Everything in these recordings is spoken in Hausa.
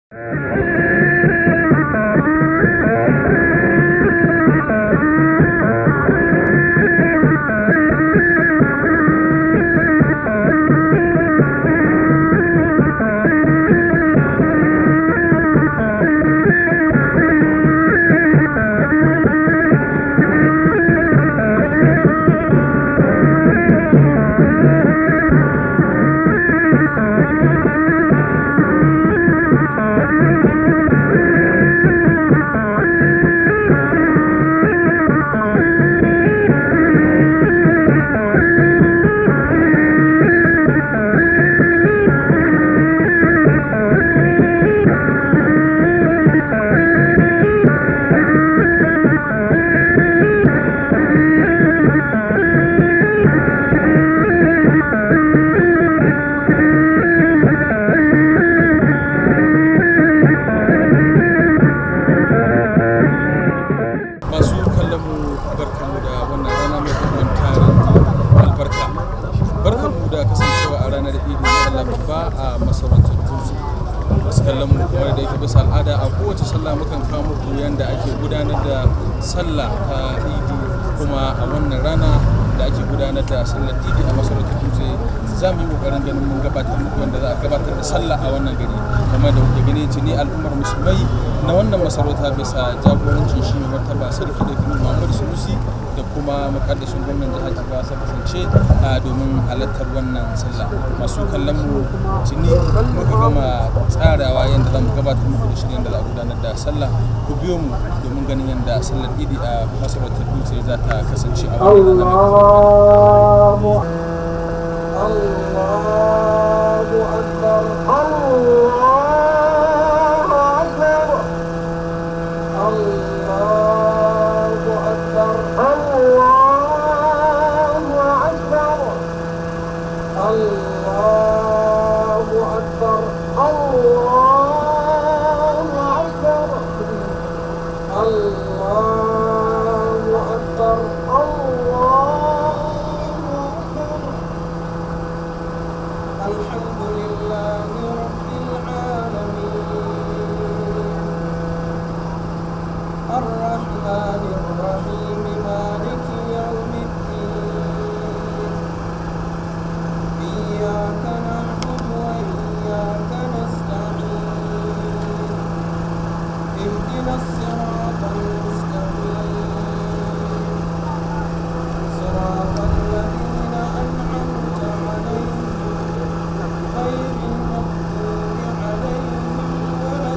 masu kallon mu barkanmu da wannan rana mai dubban tarin albarka barkanmu da kasancewa a ranar idi na Allah babba a masarautar dutse masu kallon mu kamar da yake bisa al'ada a kowace sallah mukan kawo muku yanda ake gudanar da sallah ta idi kuma a wannan rana da ake gudanar da sallar idi a masarautar dutse za mu yi kokarin ganin mun gabatar muku wanda za a gabatar da sallah a wannan gari kamar da kuke gani tuni al'ummar musulmai na wannan masarauta bisa jagorancin shi mai martaba sarki da kuma muhammadu sunusi da kuma makaddashin gwamnan jihar jigawa sa kasance a domin halartar wannan sallah masu kallon mu tuni muka gama tsarawa yadda za mu gabatar muku da shirin da za a gudanar da sallah ku biyo mu domin ganin yadda sallar idi a masarautar dutse za ta kasance a wannan rana mai الله أكبر الله أكبر الله أكبر الله أكبر الله أكبر الله أكبر الله أكبر الله أكبر الحمد لله رب العالمين الرحمن الرحيم مالك يوم الدين إياك نعبد وإياك نستعين اهدنا الصراط المستقيم صراط الذين أنعمت عليهم غير المغضوب عليهم ولا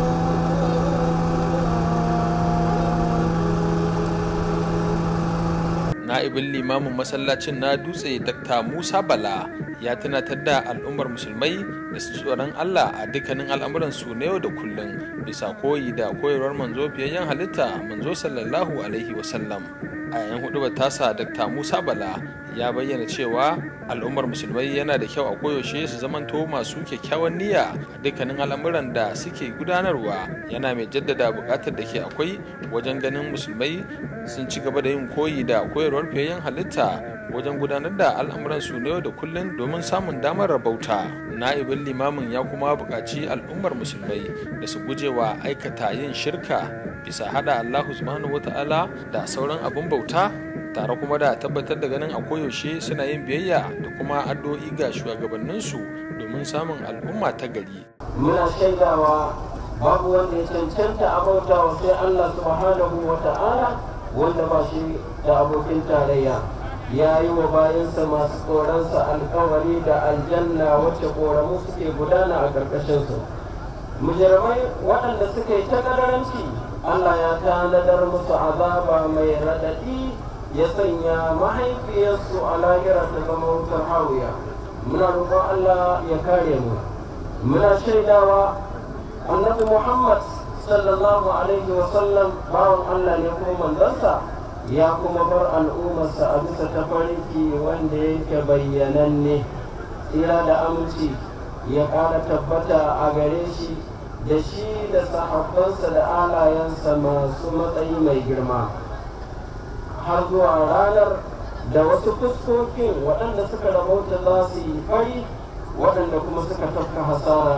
na'ibin limamin masallacin na dutse dr musa bala ya tunatar da al'ummar musulmai da su tsoron allah a dukkanin al'amuransu na yau da kullum bisa koyi da koyarwar manzo fiyayyen halitta manzo sallallahu alaihi wasallam a yayin hudubar tasa dr musa bala ya bayyana cewa al'ummar musulmai yana da kyau a koyaushe su zamanto masu kyakkyawan niyya a dukkanin al'amuran da suke gudanarwa yana mai jaddada buƙatar da ke akwai wajen ganin musulmai sun ci gaba da yin koyi da koyarwar fiyayyen halitta wajen gudanar da al'amuran su na yau da kullum domin samun damar rabauta na'ibin limamin ya kuma buƙaci al'ummar musulmai da su gujewa aikata yin shirka bisa hada allahu subhanahu wata'ala da sauran abin bauta tare kuma da tabbatar da ganin a koyaushe suna yin biyayya da kuma addu'o'i ga shugabanninsu domin samun al'umma ta gari muna shaidawa babu wanda ya cancanta a bautawa sai Allah subhanahu wa ta'ala wanda ba shi da abokin tarayya ya yi wa bayansa masu tsoronsa alkawari da aljanna wacce ƙoramu suke gudana a ƙarƙashinsu mujirmai waɗanda suka yi ta ƙadaranci Allah ya tanadar musu azaba mai raɗaɗi ya sanya mahaifiyarsu a lahira ta zama wutar hawiya muna roƙon Allah ya kare mu muna shaidawa annabi Muhammad sallallahu alaihi wa sallam bawan Allah ne kuma manzansa ya kuma bar al'ummarsa a bisa tafarki wanda yake bayyananne tsira da aminci ya ƙara tabbata a gare shi da shi da sahabbansa da alayensa masu matsayi mai girma har zuwa ranar da wasu fuskokin waɗanda suka rabauta za su yi fari waɗanda kuma suka tafka hasara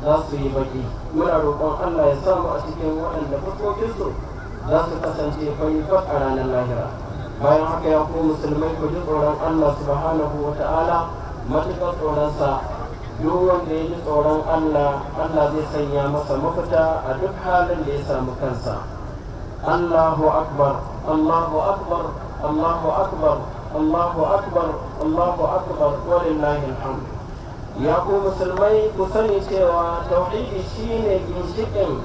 za su yi baki muna roƙon Allah ya samu a cikin waɗanda fuskokinsu za su kasance fari fat a ranar lahira bayan haka ya ku musulmai ku ji tsoron Allah subhanahu wa ta'ala matuƙar tsoronsa duk wanda ya ji tsoron Allah Allah zai sanya masa mafita a duk halin da ya samu kansa Allahu akbar Allahu akbar Allahu akbar Allahu akbar Allahu akbar walillahi alhamd ya ku musulmai ku sani cewa tauhidi shine ginshiƙin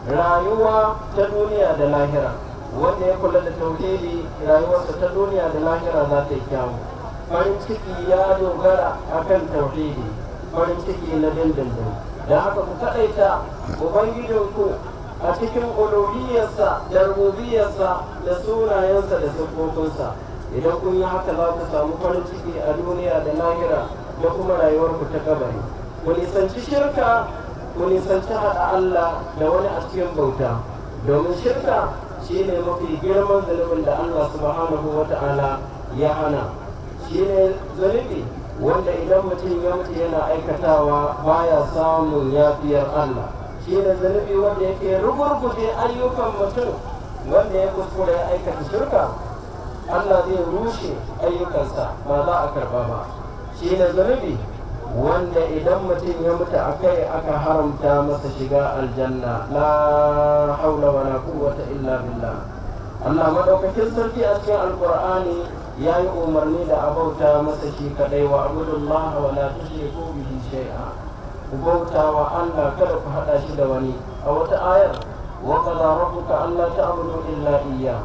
rayuwa ta duniya da lahira wanda ya kula da tauhidi rayuwarsa ta duniya da lahira za ta yi kyawu farin ciki ya dogara akan tauhidi farin ciki na dindindin da haka ku kaɗaita ubangijinku a cikin uluhiyarsa da rububiyarsa da sunayensa da siffofinsa idan kun yi haka za ku samu farin ciki a duniya da lahira da kuma rayuwarku ta kabari ku nisanci shirka ku nisanci haɗa Allah da wani a cikin bauta domin shirka shine mafi girman zunubin da Allah subhanahu wa ta'ala ya hana shine zunubi wanda idan mutum ya mutu yana aikatawa baya samun yafiyar Allah shine zunubi wanda yake rugurguje ayyukan mutum wanda ya kuskure ya aikata shirka Allah zai rushe ayyukansa ba za a karba ba shi ne zunubi wanda idan mutum ya mutu a kai aka haramta masa shiga aljanna la haula wa la quwwata illa billah Allah madaukakin sarki a cikin alqur'ani ya yi umarni da abauta masa shi kadai wa abudullah wa la tushriku bihi shay'a ku bauta wa Allah kada ku hada shi da wani a wata ayar wa qala rabbuka alla ta'budu illa iyyah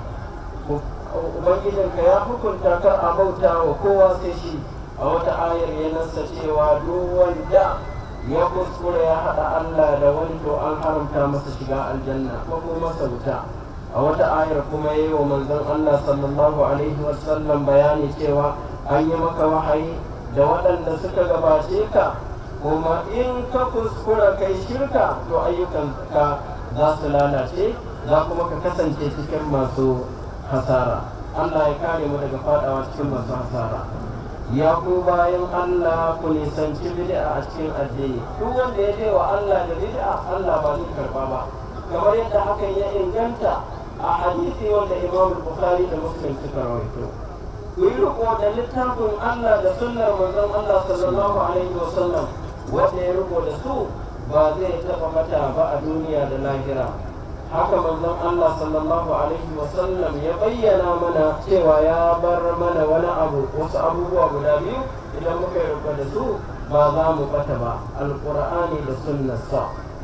ubangijinka ya hukunta kar a bauta wa kowa sai shi a wata ayar ya nasa cewa duk wanda ya kuskure ya haɗa Allah da wani to an haramta masa shiga aljanna ko kuma masa wuta a wata ayar kuma yi wa manzon Allah sallallahu alaihi wasallam bayani cewa an yi maka wahayi da waɗanda suka gabace ka kuma in ka kuskura kai shirka to ayyukanka za su lalace za kuma ka kasance cikin masu hasara Allah ya kare mu daga fadawa cikin masu hasara ya ku bayan Allah ku nisanci bid'a a cikin addini duk wanda ya wa Allah da bid'a Allah ba zai karba ba kamar yadda hakan ya inganta a hadisi wanda Imam Bukhari da Muslim suka rawaito ku yi riko da littafin Allah da sunnar manzon Allah sallallahu alaihi wasallam wanda ya riko da su ba zai taba mata ba a duniya da lahira haka manzon Allah sallallahu alaihi wasallam ya bayyana mana cewa ya bar mana wani abu wasu abubuwa guda biyu idan muka yi da su ba za mu bata ba alqur'ani da sunnarsa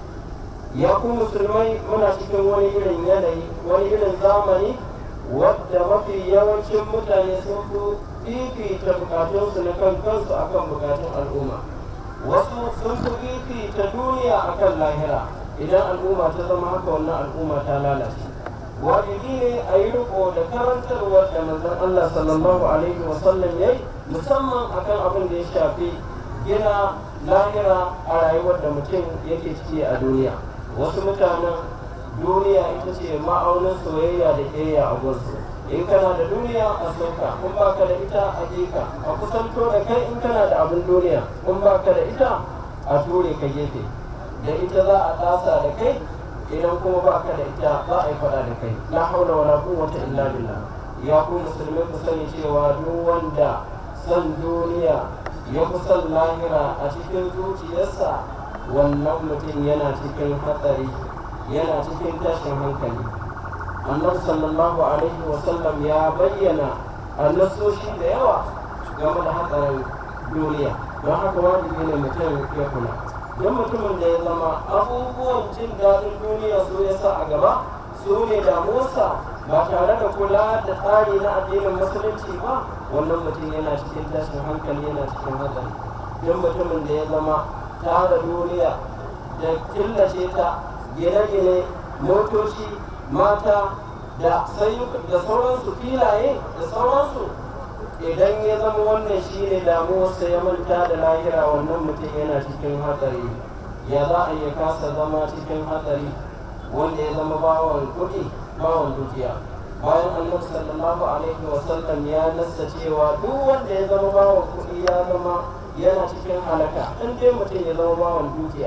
ya ku musulmai muna cikin wani irin yanayi wani irin zamani wadda mafi yawancin mutane sun fi fifita bukatunsu na kan kansu akan bukatun al'umma wasu sun fi fifita duniya akan lahira idan al'umma ta zama haka wannan al'umma ta lalace wajibi ne a yi riko da karantarwar da manzon Allah sallallahu alaihi wa sallam yayi musamman akan abin da ya shafi gina lahira a rayuwar da mutum yake ciki a duniya wasu mutanen duniya ita ce ma'aunin soyayya da ƙeya a gunsu in kana da duniya a sauka in baka da ita a jika a kusanto da kai in kana da abin duniya in baka da ita a ture ka gefe da ita za a tasa da kai idan kuma ba ka da ita za a yi faɗa da kai la haula wala quwwata illa billah ya ku musulmi ku sani cewa duk wanda san duniya ya fi son lahira a cikin zuciyarsa wannan mutum yana cikin hatsari yana cikin tashin hankali annabi sallallahu alaihi wa sallam ya bayyana annasoshi da yawa game da hatsarin duniya don haka wajibi ne mutum ya kula don mutumin da ya zama abubuwan jin daɗin duniya su ya sa a gaba su ne damuwarsa ba tare da kula da tsari na addinin musulunci ba wannan mutum yana cikin tashin hankali yana cikin hatsari don mutumin da ya zama tara duniya da killace ta gine-gine motoci mata da da sauransu filaye da sauransu idan ya zama wannan shi ne damuwarsa ya manta da lahira wannan mutum yana cikin hatsari ya za a iya kasa zama cikin hatsari wanda ya zama bawan kuɗi bawan dukiya bayan annabi sallallahu alaihi wasallam ya nassa cewa duk wanda ya zama bawan kuɗi ya zama yana cikin halaka in dai mutum ya zama bawan dukiya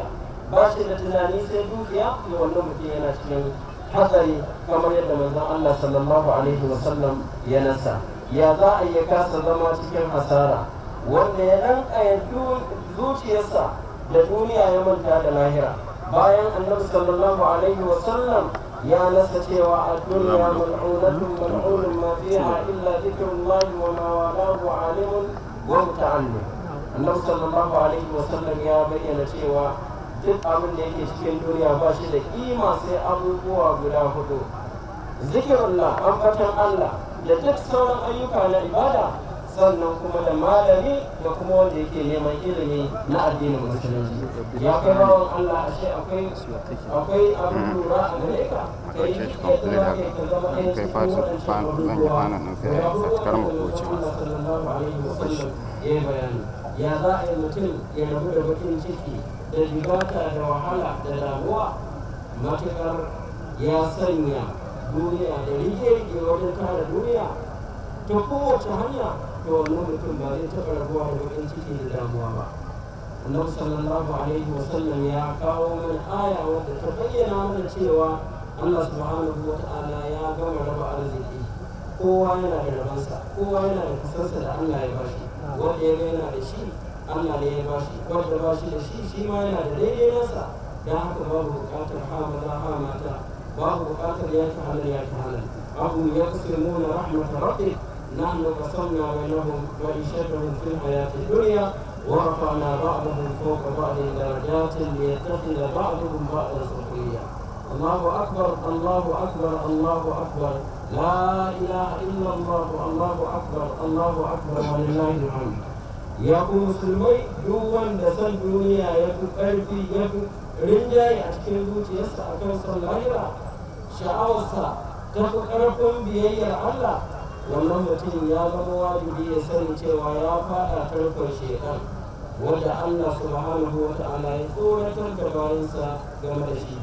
ba shi da tunani sai dukiya to wannan mutum yana cikin hatsari kamar yadda manzon Allah sallallahu alaihi wasallam ya nasa ya za a iya kasa zama cikin hasara wanda ya ranka zuciyarsa da duniya ya manta da lahira bayan annabi sallallahu alaihi wasallam ya nasa cewa a duniya mal'unatun mal'unun ma fiha illa dhikrullahi wa ma walahu alimun wa muta'allim annabi sallallahu alaihi wasallam ya bayyana cewa duk abin da yake cikin duniya ba shi da kima sai abubuwa guda hudu zikirullah ambatan Allah da duk sauran ayyuka na ibada sannan kuma da malami da kuma wanda yake neman ilimi na addinin musulunci ya kai bawan Allah ashe akwai akwai abin lura a gare ka kai yadda za ka yi ka zama ɗaya cikin waɗancan abubuwa guda hudu wanda Allah sallallahu alaihi wasallam ya yi bayani ya za a yi mutum ya rabu da bakin ciki da jigata da wahala da damuwa matuƙar ya sanya duniya da rige-rige wajen tara duniya ta kowace hanya to wannan mutum ba zai taɓa rabuwa da bakin ciki da damuwa ba annabi sallallahu alaihi wasallam ya kawo mana aya wadda ta bayyana mana cewa Allah subhanahu wa ta'ala ya gama raba arziki kowa yana da rabansa kowa yana da kasarsa da Allah ya bashi wanda ya yana da shi Allah ne ya bashi wanda ba shi da shi shi ma yana da daidai nasa don haka babu bukatar hamada hamata babu bukatar ya ta halal ya ta halal abu ya kusurmuna rahmata rabbi نحن قسمنا بينهم معيشتهم في الحياة الدنيا ورفعنا بعضهم فوق بعض درجات ليتخذ بعضهم بعضا سخريا الله أكبر الله أكبر الله أكبر لا إله إلا الله الله أكبر الله أكبر ولله الحمد ya ku musulmai duk wanda san duniya ya fi ƙarfi ya fi rinjaye a cikin zuciyarsa a kan son lahira sha'awarsa ta fi ƙarfin biyayyar Allah wannan mutum ya zama wajibi ya sani cewa ya faɗa tarkon shaidan wanda Allah subhanahu wa ta'ala ya tsoratar da bayansa game da shi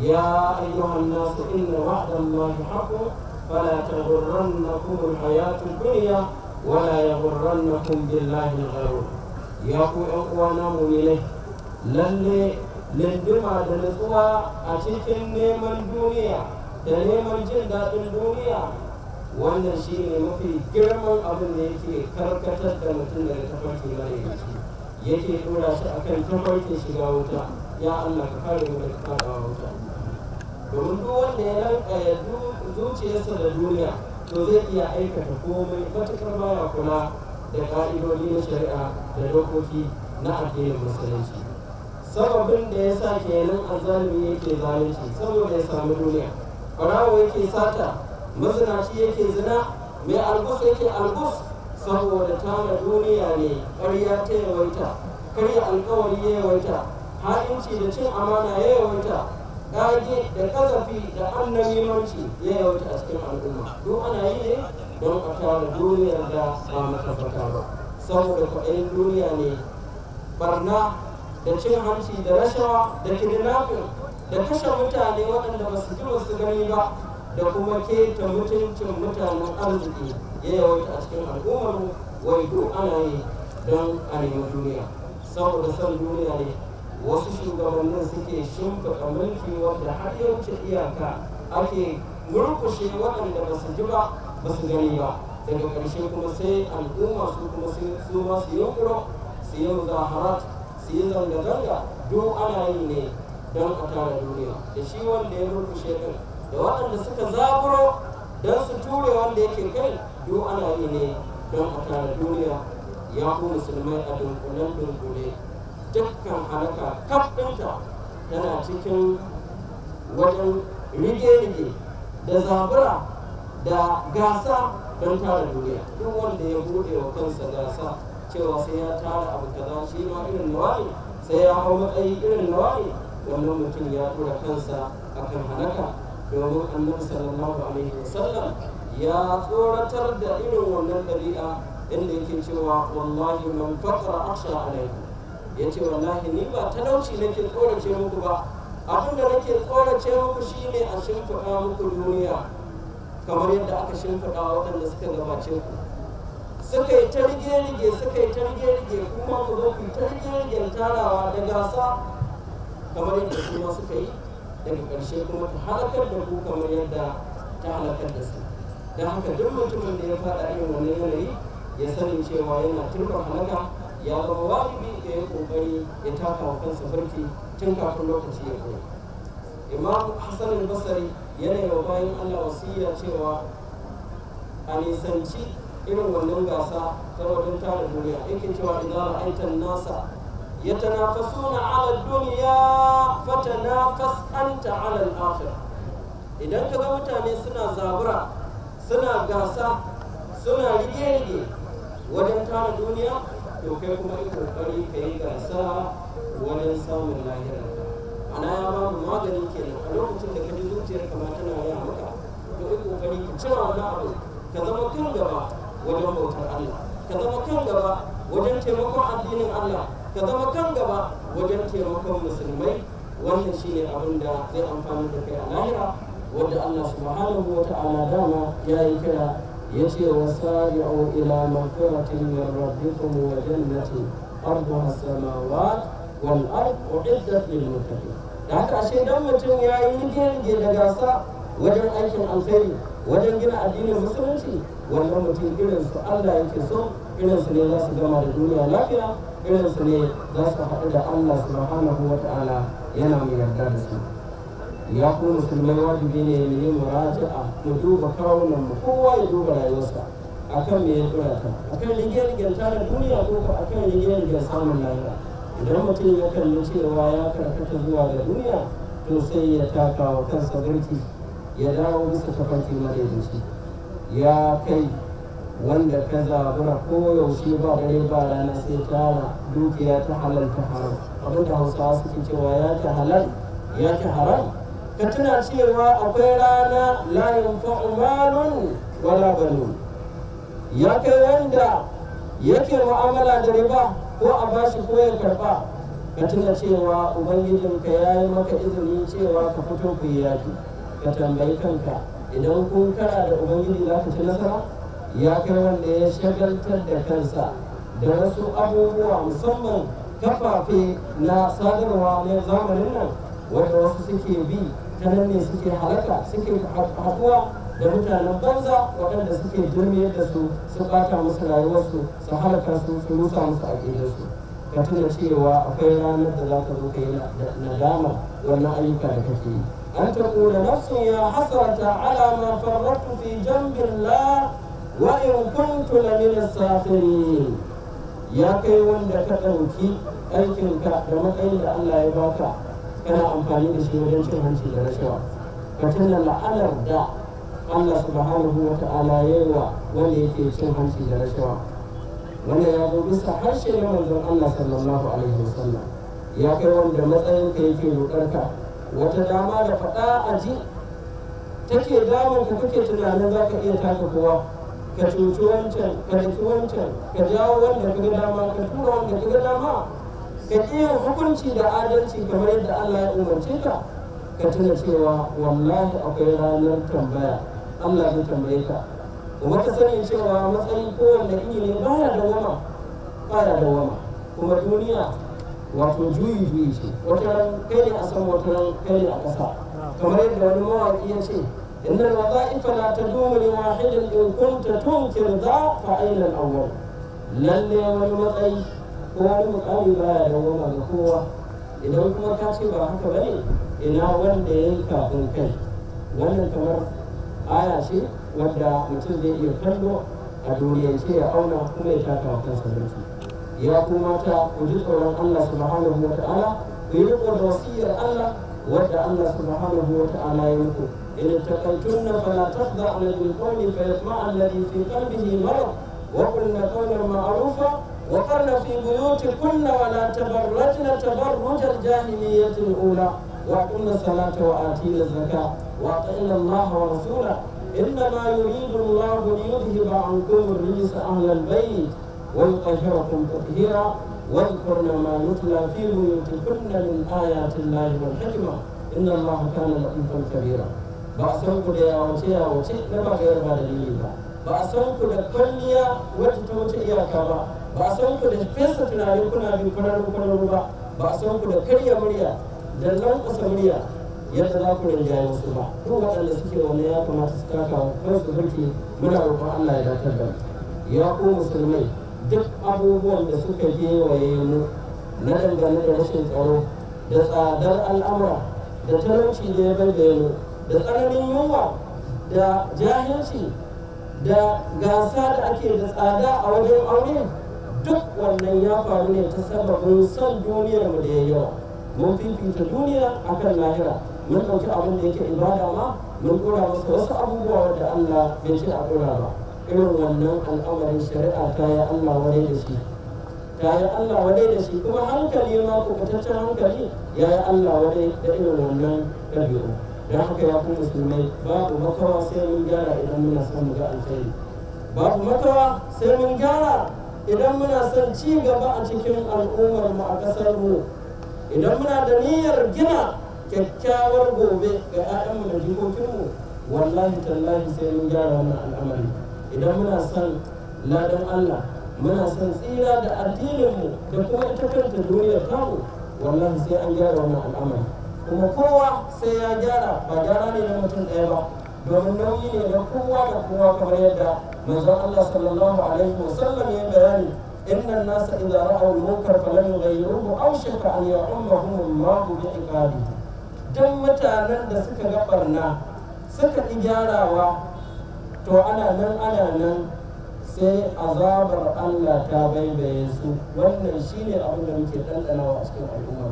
ya ayyuhan nasu inna wa'dallahi haqqun fala taghurrannakum alhayatud dunya wala yaghurrannakum billahi al-gharur ya ku ƴan uwana mu'minai lalle linduma da nutsuwa a cikin neman duniya da neman jin daɗin duniya wannan shi ne mafi girman abin da yake karkatar da mutum daga tafarki mara yake ɗora shi akan tafarkin shiga wuta ya Allah ka kare mu daga faɗawa wuta domin duk wanda ya ranka ya zuciyarsa da duniya to zai iya aikata komai matuƙar baya kula da ƙa'idodi na shari'a da dokoki na addinin musulunci sababin da ya sa kenan azalimi yake zalunci saboda ya samu duniya ɓarawo yake sata mazinaci yake zina mai albus yake albus saboda tara duniya ne ƙarya ta yawaita karya alkawari ya yawaita ha'inci da cin amana ya yawaita ƙage da kazafi da annabimanci ya yawaita a cikin al'umma duk ana yi ne don a tara duniyar da ba matabbata ba saboda kwaɗayin duniya ne barna da cin hanci da rashawa da kidnapping da kashe mutane waɗanda ba su ji ba su gani ba da kuma keta mutuncin mutanen arziki ya yawaita a cikin al'ummar wai duk ana yi don a nemi duniya saboda son duniya ne wasu shugabannin suke shimfiɗa mulki wadda har ya wuce iyaka ake murkushe waɗanda ba su ji ba ba su gani ba daga ƙarshe kuma sai al'umma su kuma su ma su yi su yi muzaharat su yi zanga-zanga duk ana yi ne don a tara duniya da shi wanda ya murkushe ɗin da waɗanda suka zaburo don su ture wanda yake kai duk ana yi ne don a tara duniya ya ku musulmai a dunkulen dunkule dukkan halaka kaf ɗinta tana cikin wajen rige-rige da zabura da gasa don tara duniya duk wanda ya buɗe wa kansa gasa cewa sai ya tara abu kaza shi ma irin nawa ne sai ya hau matsayi irin nawa ne wannan mutum ya tura kansa akan halaka domin annabi sallallahu alaihi wasallam ya tsoratar da irin wannan ɗabi'a inda yake cewa wallahi man faqra akhsha alaikum yace wallahi ni ba talauci nake tsorace muku ba abin da nake tsorace muku shine a shimfiɗa muku duniya kamar yadda aka shimfiɗa waɗanda suka gabace ku suka yi ta rige-rige suka yi ta rige-rige kuma ku zo ku yi ta rige-rigen tarawa da gasa kamar yadda su ma suka yi daga ƙarshe kuma ta halakar da ku kamar yadda ta halakar da su don haka duk mutumin da ya faɗa irin wani yanayi ya sani cewa yana turba halaka ya zama wajibi da ya ƙoƙari ya taka wa kansa barki tun kafin lokaci ya kai imam hassan al-basri yana yi wa bayan allah wasiya cewa a nisanci irin wannan gasa ta wajen tara duniya yake cewa idan ra'aitan nasa yatanafasuna ala duniya fatanafas anta ala al-akhirah idan ka ga mutane suna zabura suna gasa suna rige-rige wajen tara duniya to kai kuma yi kokari ka yi gasa wajen samun lahira ana ya ba mu magani kenan a lokacin da ka ji zuciyar kama tana raya maka to yi kokari ka cire wannan abu ka zama kan gaba wajen bautar Allah ka zama kan gaba wajen taimakon addinin Allah ka zama kan gaba wajen taimakon musulmai wannan shine abin da zai amfani da kai a lahira wanda Allah subhanahu wa ta'ala dama ya yi kira ya ce wa sari'u ila magfiratin min rabbikum wa jannatin arduha samawat wal ard uiddat lil muttaqin da haka ashe dan mutum ya yi rige da gasa wajen aikin alkhairi wajen gina addinin musulunci wannan mutum irin su Allah yake so irin su ne za su gama da duniya lafiya irin su ne za su haɗu da Allah subhanahu wa ta'ala yana mai yarda da su ya ku musulmai wajibi ne mu yi muraja'a mu duba kawunan mu kowa ya duba rayuwarsa akan me ya dora ta akan rige-rigen tara duniya ko ko akan rige-rigen samun lahira idan mutum ya kalli cewa ya karkata zuwa ga duniya to sai ya taka wa kansa birki ya dawo bisa tafarki madaidaici ya kai wanda ka zabura koyaushe ba dare ba rana sai tara dukiya ta halal ta haram abinda hausawa suke cewa ya ta halal ya ta haram ka tuna cewa akwai rana la yanfa'u malun wala banun ya kai wanda yake mu'amala da riba ko a bashi ko ya karba ka tuna cewa ubangijinka ya yi maka izini cewa ka fito ku yi yaki ka tambayi kanka idan kun kara da ubangiji za ka ci nasara ya kai wanda ya shagaltar da kansa da wasu abubuwa musamman kafafe na sadarwa na zamanin nan wanda wasu suke bi ta nan ne suke halaka suke haɗuwa da mutanen banza waɗanda suke jirmiyar da su su ɓata musu rayuwarsu su halaka su su rusa musu aƙidarsu ka tuna cewa akwai ranar da za ka zo ka yi nadama wannan ayyuka da kake yi an ta ƙura nafsun ya hasarata ala ma farratu fi jambillah wa in kuntu la min as-sakhirin ya kai wanda ka ɗauki aikinka da matsayin da Allah ya baka kana amfani da shi wajen cin hanci da rashawa ka tuna la'anar da Allah subhanahu wa ta'ala ya yi wa wanda yake cin hanci da rashawa wanda ya zo bisa harshe na manzon Allah sallallahu alaihi wasallam ya kai wanda matsayin ka yake roƙarka wata dama da faɗa a ji take damun ka kake tunanin za ka iya taka kowa ka cuci wancan ka daki wancan ka jawo wanda ka ga dama ka tura wanda ka ga dama ka iya hukunci da adalci kamar yadda Allah ya umarce ka ka tuna cewa wallahi akwai ranar tambaya Allah zai tambaye ka kuma ka sani cewa matsayin kowanne iri ne baya da wama baya da wama kuma duniya wato juyi juyi ce wata ran kai ne a san wata ran kai ne a ƙasa kamar yadda wani mawaƙi ya ce إن الوظائف لا تدوم لواحد إن كنت تنكر ذا فأين الأول lalle wani matsayi ko wani mukami baya da goma ga kowa idan kuma ka ce ba haka bane ina wanda ya yi kafin kai wannan kamar aya ce wadda mutum zai iya kallo a duniyance ya auna kuma ya taka wa kansa mulki ya kuma ta ku ji tsoron Allah subhanahu wa ta'ala ku yi riko da wasiyar Allah wadda Allah subhanahu wa ta'ala ya muku in taqaytunna fala takhda'na bil qawli fa yatma'a alladhi fi qalbihi marad وقلنا قولا معروفا وقرن في بيوتكن ولا تبرجن تبرج الجاهلية الأولى وأقمنا الصلاة وآتينا الزكاة وأطعنا الله ورسوله إنما يريد الله ليذهب عنكم الرجس أهل البيت ويطهركم تطهيرا واذكرن ما يتلى في بيوتكن من آيات الله والحكمة إن الله كان لطيفا كبيرا بأسركم يا وشي يا وشي لما غير بعد الإيمان ba a san ku da kwalliya wadda ta wuce iyaka ba ba a san ku da fesa tunani kuna bin kwararru kwararru ba ba a san ku da karya murya da lankwasa murya yadda za ku rinjaye wasu ba duk waɗanda suke wani ya kamata su kaka kansu burki muna roƙon Allah ya datar da ya ku musulmai duk abubuwan da suka gewaye mu na dangane da rashin tsaro da tsadar al'amura da talauci da ya baibaye mu da tsananin yunwa da jahilci da gasa da ake da tsada a wajen aure duk wannan ya faru ne ta sababin son duniyar mu da ya yawa mun fifita duniya akan lahira mun ɗauki abin da yake ibada ma mun ɗora masa wasu abubuwa wanda Allah bai ce a ɗora ba irin wannan al'amarin shari'a ta yi Allah wadai da shi ta yi Allah wadai da shi kuma hankali ma kubutaccen hankali ya yi Allah wadai da irin wannan ɗabi'u don haka ya ku musulmai babu makawa sai mun gyara idan muna son mu ga alkhairi babu makawa sai mun gyara idan muna son ci gaba a cikin al'ummar mu a ƙasar mu idan muna da niyyar gina kyakkyawar gobe ga 'ya'yanmu da jikokinmu wallahi tallahi sai mun gyara wannan al'amari idan muna son ladan Allah muna son tsira da addininmu da kuma ita kanta duniyar tamu wallahi sai an gyara wannan al'amari kuma kowa sai ya gyara ba gyara ne na mutum ɗaya ba domin nauyi ne na kowa da kowa kamar yadda manzon Allah sallallahu alaihi wasallam ya bayani inna an-nasa idza ra'aw al-munkar falam yughayyiruhu aw shaka an ya'ummahum Allahu bi iqabihi dan mutanen da suka ga barna suka ƙi gyarawa to ana nan ana nan sai azabar Allah ta baibaye su wannan shine abin da muke ɗanɗanawa a cikin al'umma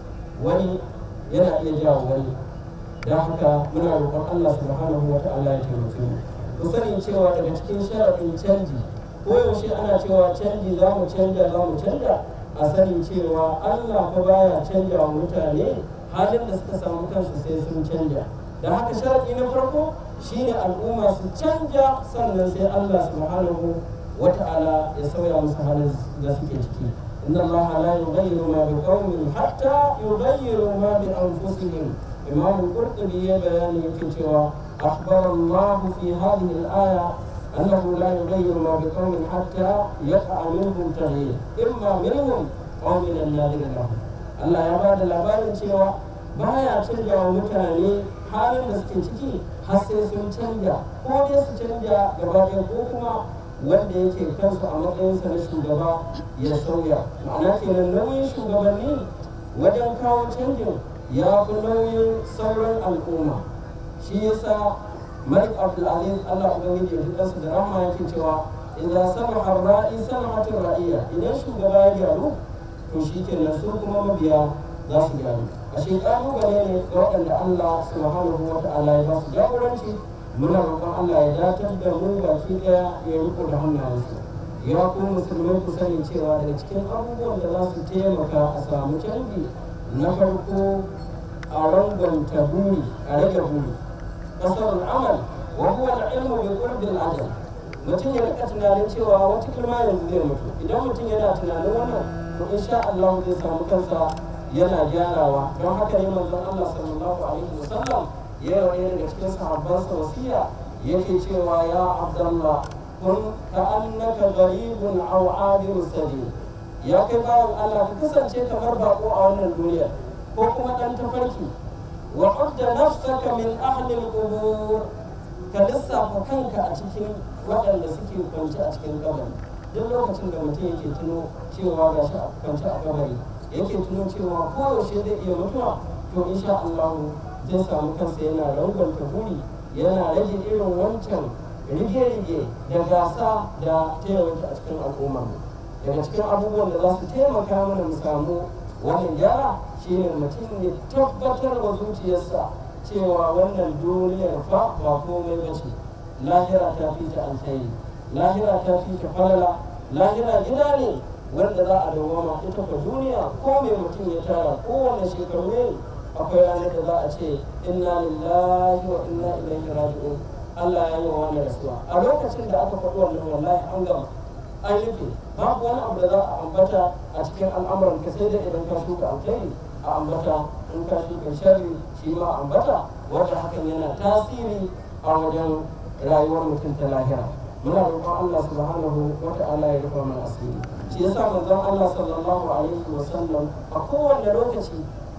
wani yana iya jawo wani don haka muna roƙon Allah subhanahu wa ta'ala ya taimake mu ku sani cewa daga cikin sharaɗin canji ko yaushe ana cewa canji za mu canja za mu canja a sani cewa Allah fa baya canja wa mutane halin da suka samu kansu sai sun canja da haka sharaɗi na farko shine al'umma su canja sannan sai Allah subhanahu wa ta'ala ya sauya musu halin da suke ciki inna Allah la yughayyiru ma bi qaumin hatta yughayyiru ma bi anfusihim imam al-qurtubi ya bayani yake cewa akhbara Allah fi hadhihi al-aya أنه لا يغير ما بقوم حتى يقع منهم تغيير إما منهم أو من الذين لهم Allah ya ba da labarin cewa baya canja wa mutane halin da suke ciki har sai sun canja ko dai su canja gaba ɗaya ko kuma wanda yake kansu a matsayinsa na shugaba ya sauya ma'ana kenan nauyin shugabanni wajen kawo canjin ya fi nauyin sauran al'umma shi yasa malik abdulaziz allah ubangiji ya fi da rahma yake cewa idan samaha ra'i samahatin ra'iya idan shugaba ya gyaru to shi kenan su kuma mabiya za su gyaru a shi ƙalubale ne ga waɗanda Allah subhanahu wa ta'ala ya ba su jagoranci muna roƙon Allah ya datar da mu baki ɗaya ya riko da hannayensu ya ku musulmai ku sani cewa daga cikin abubuwan da za su taimaka a samu canji na farko a rangwanta buri a rage buri kasar al'amal wa huwa al-ilmu bi qurbil ajal mutum ya rika tunanin cewa wata kalma yanzu zai mutu idan mutum yana tunanin wannan to insha Allah zai samu kansa yana gyarawa don haka ne manzon Allah sallallahu alaihi wasallam ya yi wani daga cikin sahabbansa wasiya yake cewa ya Abdullah kun ka annaka gharibun aw abiru sabil ya kai bawan Allah ka kasance kamar bako a wannan duniya ko kuma dan tafarki wa udda nafsaka min ahli al-qubur ka lissafa kanka a cikin waɗanda suke kwance a cikin kabari duk lokacin da mutum yake tuno cewa ga shi a kwance a kabari yake tuno cewa koyaushe zai iya mutuwa to insha Allah zai samu kansa yana rangwanta buri yana rage irin wancan rige-rige da gasa da taimaka a cikin al'umma daga cikin abubuwan da za su taimaka mana mu samu wannan gyara shine mutum ya tabbatar wa zuciyarsa cewa wannan duniyar fa ba komai ba ce lahira ta fi ta alkhairi lahira ta fi ta falala lahira gida ne wanda za a dawama ita fa duniya ko mai mutum ya tara kowane shekaru ne akwai ranar da za a ce inna lillahi wa inna ilaihi raji'un Allah ya yi wa wani rasuwa a lokacin da aka faɗi wannan wallahi an gama an rufe babu wani abu da za a ambata a cikin al'amuran ka sai da idan ka shuka alkhairi a ambata in ka shuka sharri shi ma ambata wanda hakan yana tasiri a wajen rayuwar mutum ta lahira muna roƙon Allah subhanahu wa ta'ala ya rufa mana asiri shi yasa manzon Allah sallallahu alaihi wa sallam a kowane lokaci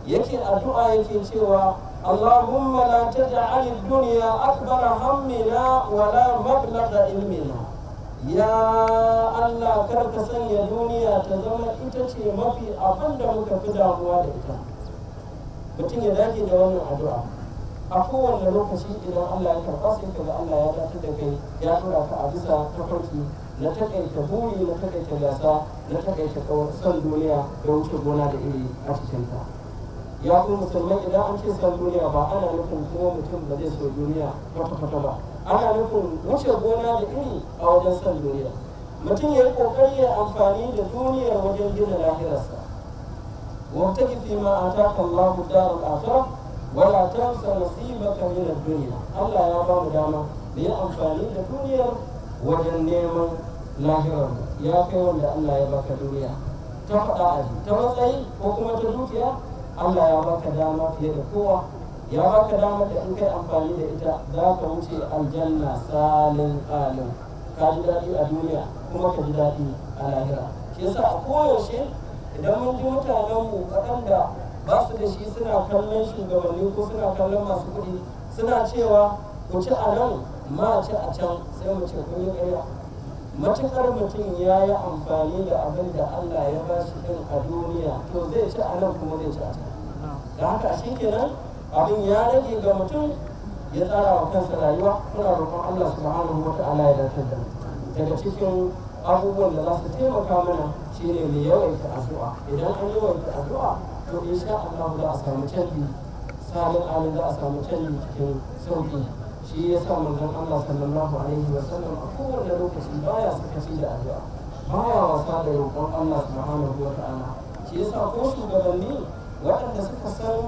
yake addu'a yake cewa Allahumma la taj'al ad-dunya akbara hammina wa la mablagha ilmina ya Allah kar ka sanya duniya ta zama ita ce mafi abin da muka fi damuwa da ita mutum ya dage da wannan addu'a a kowane lokaci idan Allah ya karɓa sai ka ga Allah ya dace da kai ya tura ka a bisa tafarki na takaita buri na takaita gasa na takaita son duniya da wuce gona da iri a cikinta ya ku musulmai idan an ce son duniya ba ana nufin kuma mutum ba zai so duniya kwata-kwata ba ana nufin wuce gona da iri a wajen son duniya mutum ya yi kokari ya amfani da duniyar wajen gina lahirarsa wabtaki fi ma ataka Allah darul akhirah wala tansa nasibaka min ad-dunya Allah ya ba mu dama da yi amfani da duniyar wajen neman lahirar ya kai wanda Allah ya baka duniya ta faɗa aji ta matsayi ko kuma ta dukiya Allah ya baka dama fiye da kowa ya baka dama da in kai amfani da ita za ka wuce aljanna salin alin ka ji daɗi a duniya kuma ka ji daɗi a lahira shi yasa a koyaushe idan mun ji mutanen mu waɗanda ba su da shi suna kallon shugabanni ko suna kallon masu kuɗi suna cewa ku ci a nan ma ci a can sai mu ce kun yi ƙarya matuƙar mutum ya yi amfani da abin da Allah ya ba shi ɗin a duniya to zai ci a nan kuma zai ci a can da haka shi kenan abin ya rage ga mutum ya tsara wa kansa rayuwa muna roƙon Allah subhanahu wa ta'ala ya dace da daga cikin abubuwan da za su taimaka mana shine mai yawaita addu'a idan an yawaita addu'a to insha Allah za a samu canji salin alin za a samu canji cikin sauki shi ya sa manzon Allah sallallahu alaihi wa sallam a kowane lokaci baya sakaci da addu'a baya wasa da roƙon Allah subhanahu wa ta'ala shi ya sa ko shugabanni waɗanda suka san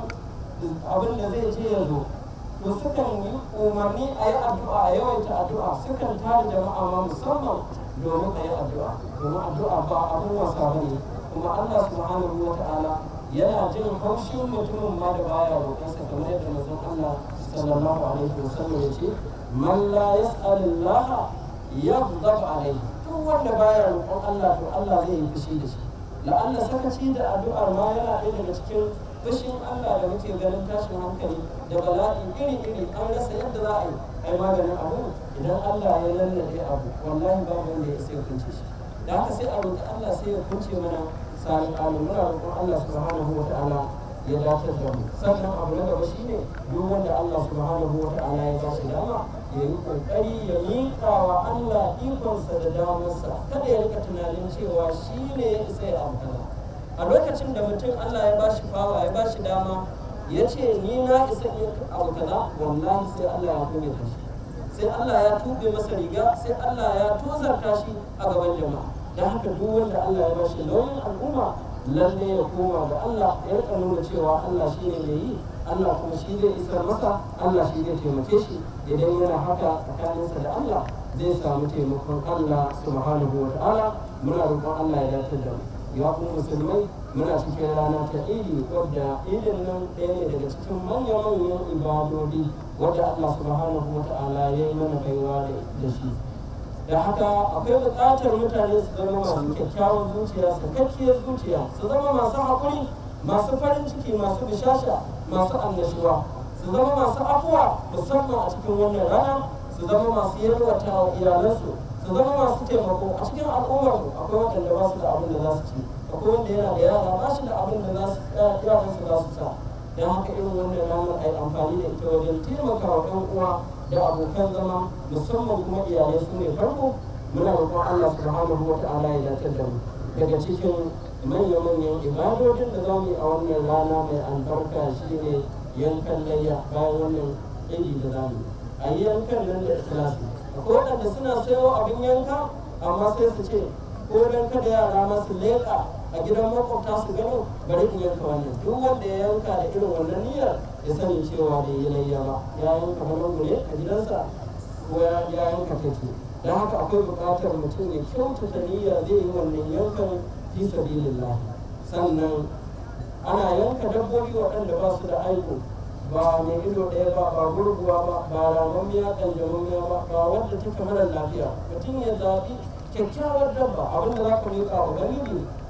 abin da zai je ya zo to sukan yi umarni a yi addu'a a yawaita addu'a sukan tare jama'a ma musamman domin a yi addu'a domin addu'a ba abin wasa ba ne kuma Allah subhanahu wa ta'ala yana jin haushin mutumin ma da baya roƙonsa kamar yadda manzon Allah sallallahu alaihi wa sallam ya ce man la yas'alillah yaghdab alaihi duk wanda baya roƙon Allah to Allah zai yi fushi da shi la'alla sakaci da addu'ar ma yana ɗaya daga cikin fushin Allah da muke ganin tashin hankali da bala'i iri-iri an rasa yadda za a yi ai maganin abu idan Allah ya lallabe abu wallahi babu wanda ya sai kunce shi da haka sai a roƙi Allah sai ya kunce mana salin alu muna roƙon Allah subhanahu wa ta'ala ya dace da mu sannan abu na gaba shine duk wanda Allah subhanahu wa ta'ala ya ba shi dama ya yi kokari ya miƙa wa Allah ikonsa da damarsa kada ya rika tunanin cewa shi ne ya isa ya amfana a lokacin da mutum Allah ya bashi fawa ya bashi dama ya ce ni na isa iya abu kaza wallahi sai Allah ya kunya shi sai Allah ya tube masa riga sai Allah ya tozarta shi a gaban jama'a da haka duk wanda Allah ya bashi nauyin al'umma lalle ya koma ga Allah ya rika nuna cewa Allah shi ne mai yi Allah kuma shi zai isar masa Allah shi zai taimake shi idan yana haka tsakaninsa da Allah zai samu taimakon Allah subhanahu wa ta'ala muna roƙon Allah ya dace da mu ya kuma musulmai muna cikin rana ta idi wadda idin nan ɗaya ne daga cikin manya-manyan ibadodi wadda Allah subhanahu wa ta'ala ya yi mana baiwa da shi da haka akwai buƙatar mutane su zama masu kyakkyawan zuciya sakakkiyar zuciya su zama masu haƙuri masu farin ciki masu bishasha masu annashuwa su zama masu afuwa musamman a cikin wannan rana su zama masu yalwata wa iyalansu su zama masu taimako a cikin al'ummar akwai waɗanda ba su da abin da za su ci akwai wanda yana da yara ba shi da abin da za su yaran su za su sa don haka irin wannan ranar a yi amfani da ita wajen taimaka wa ɗan uwa da abokan zama musamman kuma iyalai su ne farko muna roƙon Allah subhanahu wa ta'ala ya dace da mu daga cikin manya-manyan ibadodin da za mu yi a wannan rana mai albarka shine yankan layya bayan wannan idi da za mu yi a yi yankan nan da ikhlasi akwai waɗanda suna sayo abin yanka amma sai su ce ko dan kada yara masu leƙa a gidan makwabta su gano bari in yanka wannan duk wanda ya yanka da irin wannan niyyar ya sani cewa bai yi layya ba ya yanka balangu ne a gidansa ko ya yanka take don haka akwai buƙatar mutum ya kyautata niyya zai yi wannan yankan fi sabilillah sannan ana yanka dabbobi waɗanda ba su da aiko ba mai ido ɗaya ba ba gurguwa ba ba ramammiya ƙanjamammiya ba ba wadda ta kamarar lafiya mutum ya zaɓi kyakkyawar dabba abin da za ka miƙa wa ubangiji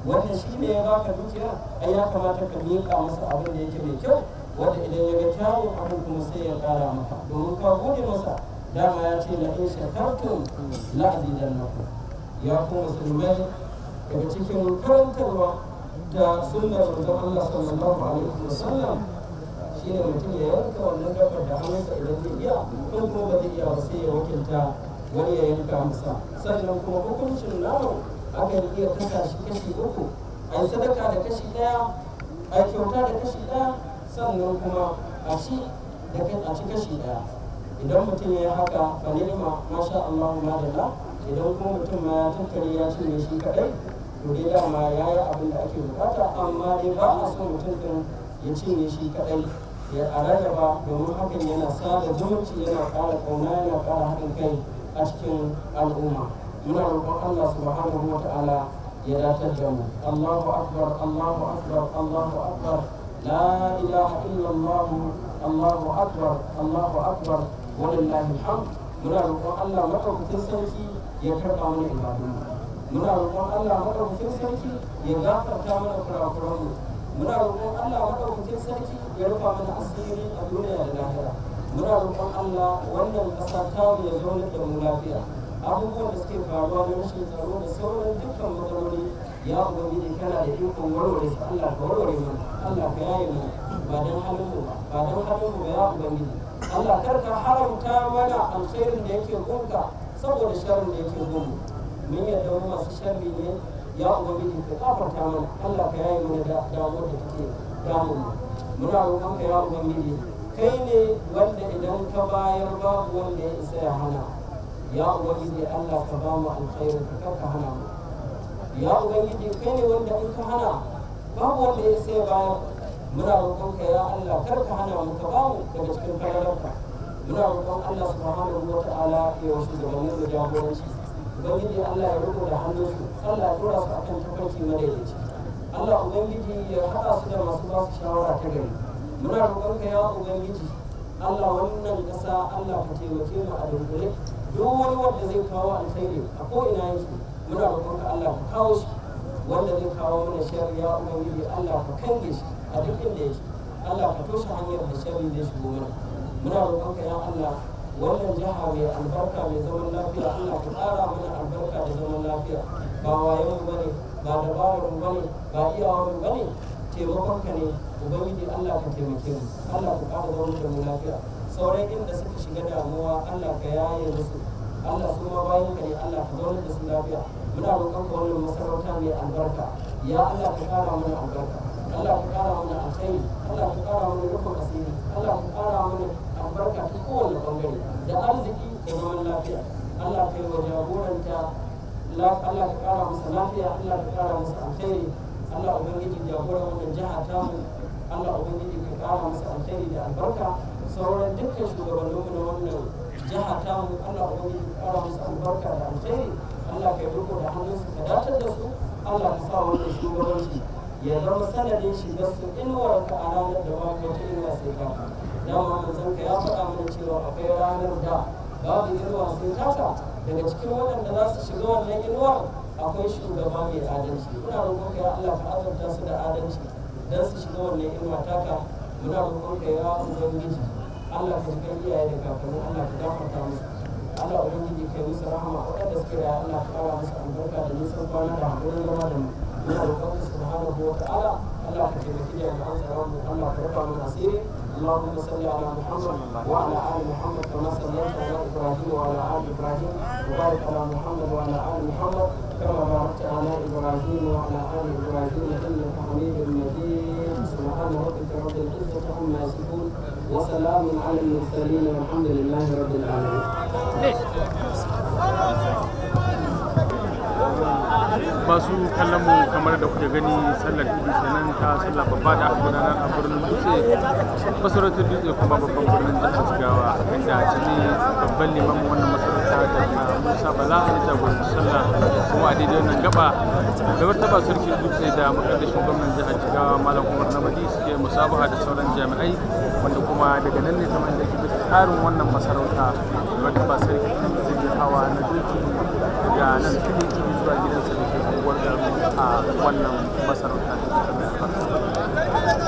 wannan shi ne ya baka dukiya ai ya kamata ka miƙa masa abin da yake mai kyau wanda idan ya ga kyawun abin kuma sai ya ƙara maka domin ka gode masa dama ya ce la in shakartum la azidannakum ya ku musulmai daga cikin karantarwa da sunnar manzon Allah sallallahu alaihi wasallam shine mutum ya yanka wannan gabar da hannunsa idan zai iya in kuma ba zai iya ba sai ya wakilta wani ya yanka masa sannan kuma hukuncin namu akan iya kasa shi kashi uku a yi sadaka da kashi ɗaya a yi kyauta da kashi ɗaya sannan kuma a ci da a ci kashi ɗaya idan mutum ya yi haka fa ni'ma masha Allah madalla idan kuma mutum ma ya tattare ya cinye shi kaɗai to dai dama ya yi abin da ake bukata amma dai ba a so mutum ɗin ya cinye shi kaɗai ya a rarraba domin hakan yana sada zumunci yana ƙara ƙauna yana ƙara haɗin kai a cikin al'umma muna roƙon Allah subhanahu wa ta'ala ya datar da mu Allahu akbar Allahu akbar Allahu akbar la ilaha illa Allah Allahu akbar Allahu akbar walillahi alhamd muna roƙon Allah madaukakin sarki ya karɓa mana ibadun muna roƙon Allah madaukakin sarki ya gafarta mana kurakuranmu muna roƙon Allah madaukakin sarki ya rufa mana asiri a duniya da lahira muna roƙon Allah wannan ƙasa ta ya zauna da mu lafiya abubuwan da suke faruwa na rashin tsaro da sauran dukkan matsaloli ya ubangiji kana da ikon warware su Allah ka warware mu Allah ka yaye mu ba dan halin mu ba ba dan halin mu ba ya ubangiji Allah kar ka haramta mana alkhairin da yake gunka saboda sharrin da yake gunmu mun yadda mu masu sharri ne ya ubangiji ka kafarta mana Allah ka yaye mana da damuwar da take damun mu muna roƙon ka ya ubangiji kai ne wanda idan ka bayar babu wanda ya isa ya hana ya ubangiji Allah ka ba mu alkhairin ka kar ka hana mu ya ubangiji kai ne wanda in ka hana babu wanda ya isa ya bayar muna roƙon ka ya Allah kar ka hana mu ka ba mu daga cikin falalarka muna roƙon Allah subhanahu wa ta'ala ya wasu gabanin da jagoranci ubangiji Allah ya riko da hannunsu Allah ya dora su akan tafarki madaidaici Allah ubangiji ya haɗa su da masu ba su shawara ta gari muna roƙon ka ya ubangiji Allah wannan ƙasa Allah ka taimake mu a dunkule duk wani wanda zai kawo alkhairi a ko ina yake muna roƙon ka Allah ka kawo shi wanda zai kawo mana sharri ya ubangiji Allah ka kange shi a duk inda yake Allah ka toshe hanyar da sharri zai shigo mana muna roƙon ka ya Allah wannan jiha mai albarka mai zaman lafiya Allah ka ƙara mana albarka da zaman lafiya ba wayon mu bane ba dabarar mu bane ba iyawar mu bane taimakon ka ne ubangiji Allah ka taimake mu Allah ka ƙara zama da mu lafiya sauran inda suka shiga damuwa Allah ka yaye musu Allah su ma bayan ka ne Allah ka zauna da su lafiya muna roƙon ka wannan masarauta mai albarka ya Allah ka ƙara mana albarka Allah ka ƙara mana alkhairi Allah ka ƙara mana rufin asiri Allah ka ƙara mana albarka ta kowane bangare da arziki da zaman lafiya Allah ka yi wa jagoranta Allah ka ƙara masa lafiya Allah ka ƙara masa alkhairi Allah ubangiji jagoran wannan jiha tamu Allah ubangiji ka ƙara masa alkhairi da albarka sauran dukkan shugabanninmu na wannan jiha tamu Allah ubangiji ka ƙara masa albarka da alkhairi Allah ka yi riko da hannunsu ka datar da su Allah ka sa wannan shugabanci ya zama sanadin shigar su inuwar ka a ranar da babu wata inuwa sai ka dama manzon ka ya faɗa mana cewa akwai ranar da babu inuwa sai taka daga cikin waɗanda za su shiga wannan inuwar akwai shugaba mai adalci muna roƙon ka ya Allah ka azurta su da adalci dan su shiga wannan inuwa taka muna roƙon ka ya ubangiji Allah ka shiga iyaye da kakanni Allah ka gafarta musu Allah ubangiji kai musu rahama waɗanda suke da Allah ka ƙara musu albarka da nisan kwana da haƙurin zama da mu muna roƙon ka subhanahu wa ta'ala Allah ka taimaki jami'an tsaron mu Allah ka rufa mana asiri اللهم صل على محمد وعلى ال محمد كما صليت على ابراهيم وعلى ال ابراهيم وبارك على محمد وعلى ال محمد كما باركت على ابراهيم وعلى ال ابراهيم انك حميد مجيد سبحان ربك رب العزه عما يصفون وسلام على المرسلين والحمد لله رب العالمين. masu kallon mu kamar da kuke gani sallar idi kenan ta sallar babba da aka gudanar a birnin dutse masarautar dutse kuma babban birnin jihar jigawa inda a cikin babban limamin wannan masarauta da musa bala ya jagoranci sallah kuma a daidai wannan gaba da martaba sarkin dutse da makaddashin gwamnan jihar jigawa malam umar namadi suke musabaha da sauran jami'ai wanda kuma daga nan ne kamar da ke tsarin wannan masarauta da martaba sarkin zai hawa na doki daga nan filin zuwa gidansa da ke unguwar garu a a wannan masarauta ta mai albarka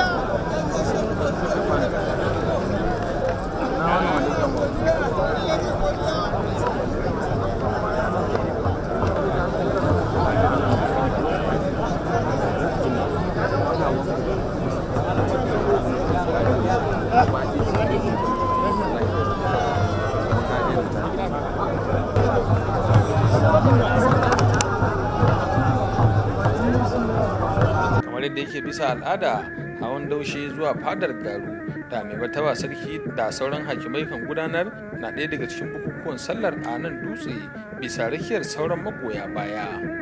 na wannan wani gamo kamar yadda yake bisa al'ada hawan daushe zuwa fadar garu da mai martaba sarki da sauran hakimai kan gudanar na ɗaya daga cikin bukukuwan sallar a nan dutse bisa rakiyar sauran magoya baya